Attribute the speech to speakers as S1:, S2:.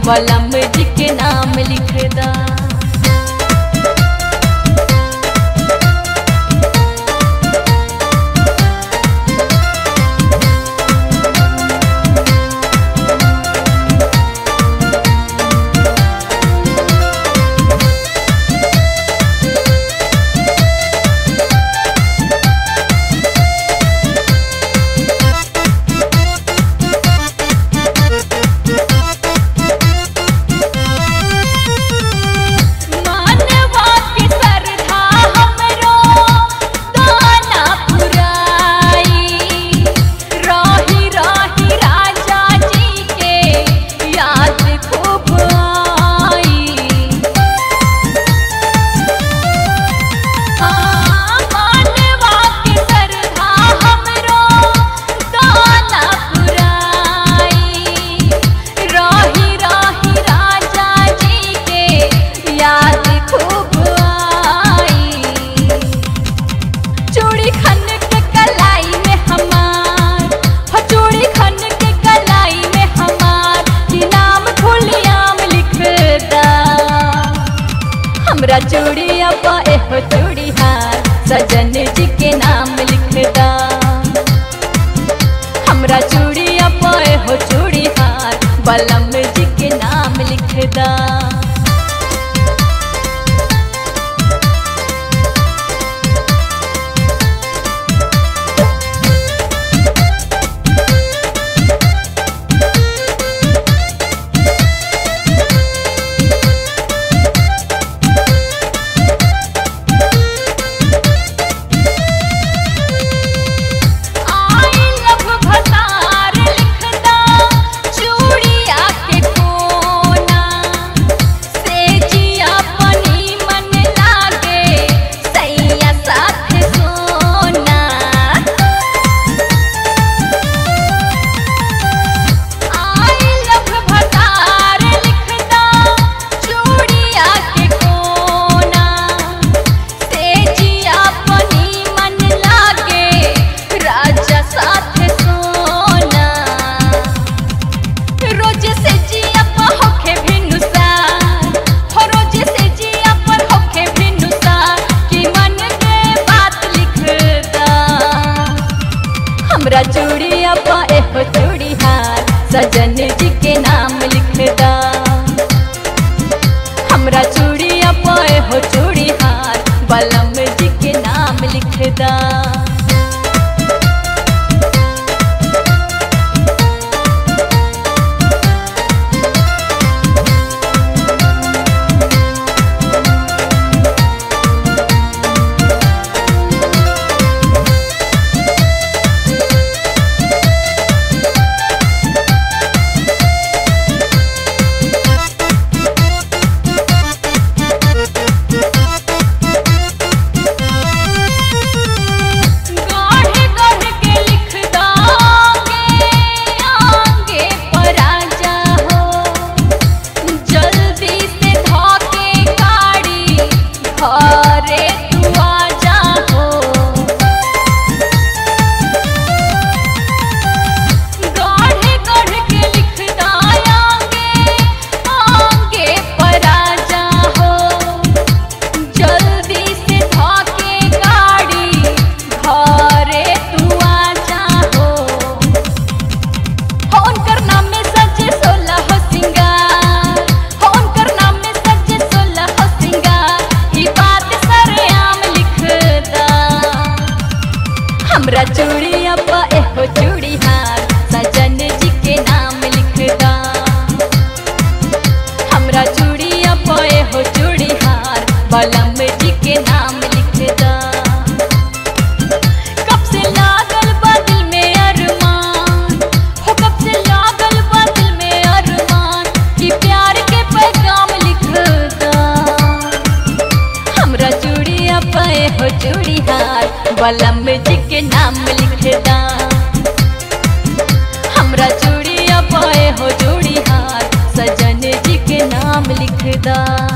S1: बलम जी के नाम लिख दा मानवा के सरधा हमरो दाना पुराई रही रही राजा जी के याद खूब आई हाँ, मानवा के सरधा हमरो दाना पुराई रही रही राजा जी के याद खूब आई चूड़ी खन के कलाई में हमार हो चूड़ी खन के कलाई में हमार कि नाम खुलियाम लिख दा हमरा चूड़ी अब एहो चूड़ी हार सजन जी के नाम लिख दा हमरा चूड़ी अब एहो चूड़ी हार बलम जी के नाम लिख दा आई लव भतार लिखदा चूड़िया के कोना से जिया पनी मन लागे सैया साथ सोना आई लव भतार लिखदा चूड़िया के कोना से जिया पनी मन लागे राजा साथ सोना रोज से जिया पर होखे भिनुसार हो रोज से जिया पर होखे भिनुसार कि मन के बात लिखदा हमरा चूड़िया पा एहो चूड़ी हार सजन जी के नाम लिखदा हमरा चूड़िया पा एहो चूड़ी हार बलम जी के नाम लिखदा गाढ़े गाढ़े के लिख दांगे आगे पर आजा हो जल्दी से धोके गाड़ी घरे तू आजा हो गाढ़े गाढ़े के लिख दांगे आगे पर आजा हो जल्दी से धोके गाड़ी घरे तू आजा हो होन करना में सजे सोलह हो सिंगार होन करना में सजे सोलह हो सिंगार ई बात सरेआम लिख दा हमरा चूड़ी अब एहो चूड़ी हार सजन जी के नाम लिख दा हमरा चूड़ी अब एहो चूड़ी हार बलम जी के नाम लिख दा कब से लागल बा दिल में अरमान हो कब से लागल बा दिल में अरमान कि प्यार के पैगाम लिख दा हमरा चूड़िया पे हो चूड़ी हार बलम जी के नाम लिख दा हमरा चूड़िया पे हो चूड़ी हार सजन जी के नाम लिख दा